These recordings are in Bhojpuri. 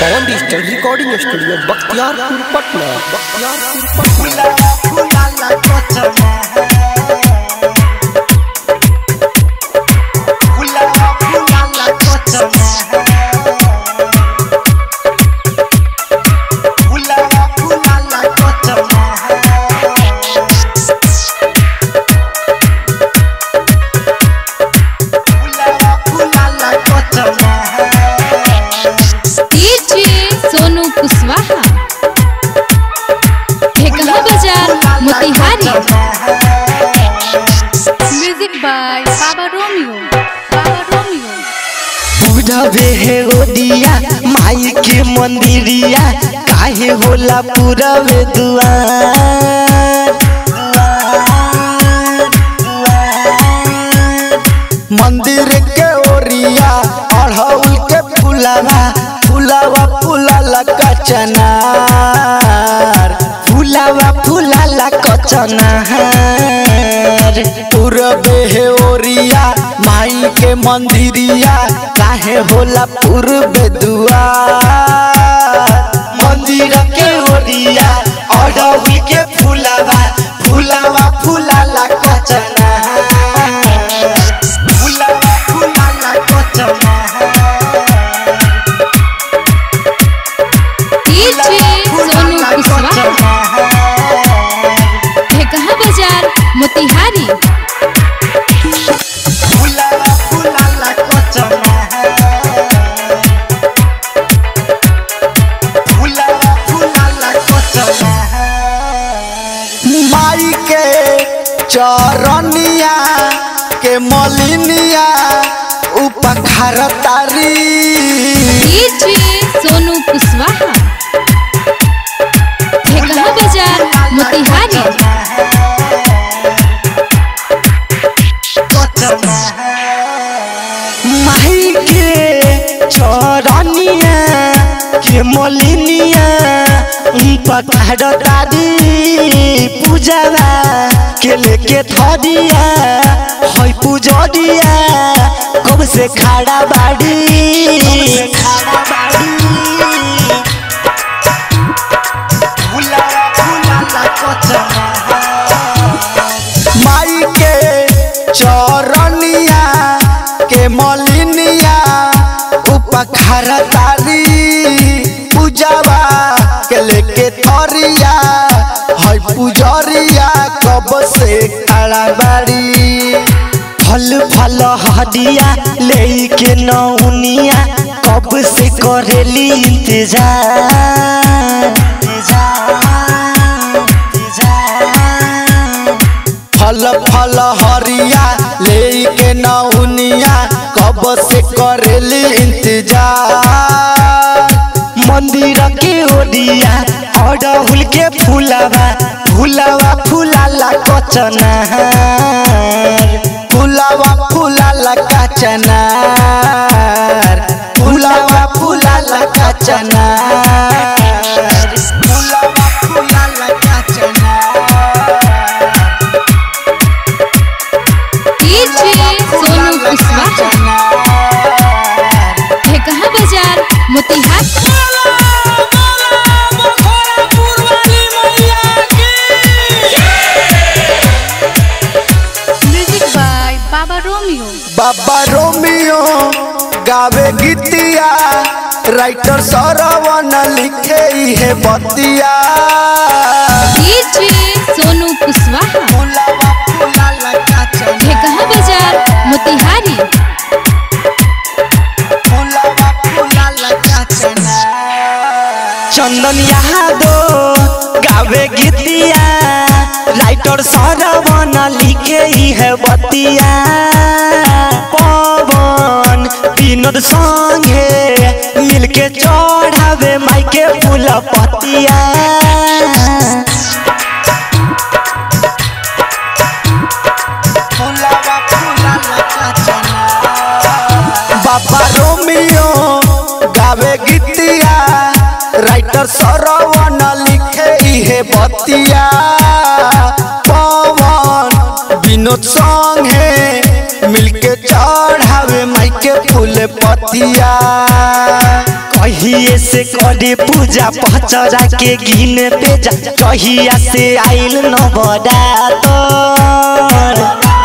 पवन digital recording studio Bakhtiyarpur Patna Bakhtiyarpur Patna DJ Sonu Kushwaha Thekaha बाजार Motihari music by Baba Romeo Baba Romeo पूरबे हे ओदिया माई के मंदिरिया काहे होला पूरबे दुआर मंदिर के ओरिया अढ़ौल के फुलावा फुलावा फुलाला कचनार फुलावा फुलाला कचनार पूरबे हे ओरिया माई के मंदिरिया काहे होला पूर्वे दुआर मंदिर के ओरिया अढ़ौल के फुलावा फुलावा फुलाला कचनार फुलावा फुलाला कचनार डीजे सोनू कुशवाहा ठेकहा बाजार मोतिहारी फुलावा फुलाला कचनार फुलावा फुलाला कचनार माई के चरनिया के मलिनिया उपखार तारी डीजे सोनू कुशवाहा ठेकहा बाजार मोतिहारी माई के चरनिया के मलिनिया पखार तारी पूजवा के लेके थरिया है पूजरिया कब से खाड़ा बाड़ी खाड़ा बाड़ी फुलावा फुलाला माई के चरनिया के मलिनिया उपखार तारी पूजवा के लेके थरिया है पूजरिया कब से खड़ा बाड़ी फल फल हदिया लेके नौनिया कब से करेली इंतजार इंतजार इंतजार फल फल हरिया लेके नौनिया कब से करेली इंतजार मंदिर के ओडिया अड़हुल के फूलावा फूलावा फूलाला कचनार फूलावा फूलाला कचनार फूलावा फूलाला कचनार फूलावा फूलाला कचनार डीजे सोनू कुशवाहा ठेकहा बाजार Motihari music by Baba Romeo Baba Romeo गावे गीतिया राइटर सरवन लिखे है बतिया डीजे सोनू कुशवाहा फुलावा फुलाला काचना ठेकहा बाजार मोतिहारी फुलावा फुलाला काचना चंदन यादव गावे गीतिया राइटर सरवन लिखे है बतिया पवन विनोद संगे मिलके चढ़ावे माइके फूल पतिया बाबा रोमियो गावे गीतिया राइटर सरवन लिखे है बतिया पवन विनोद संगे मिलके चढ़ावे माइके फूल पतिया कहिए से करे पूजा पचरा के गिन पेजा कहिया से आइल नवरातर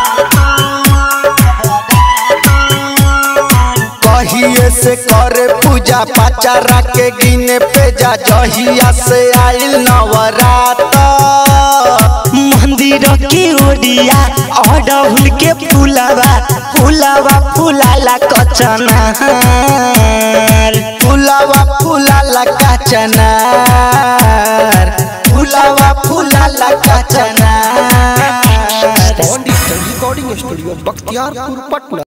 कहिए से करे पूजा पचरा के गिन पेजा जहिया से आइल नवरातर मंदिर के ओरिया अड़हुल के फुलावा फुलावा फुलाला कचनार फुलावा फुलाला कचनार फुलावा फुलाला कचनार digital recording studio Bakhtiyarpur Patna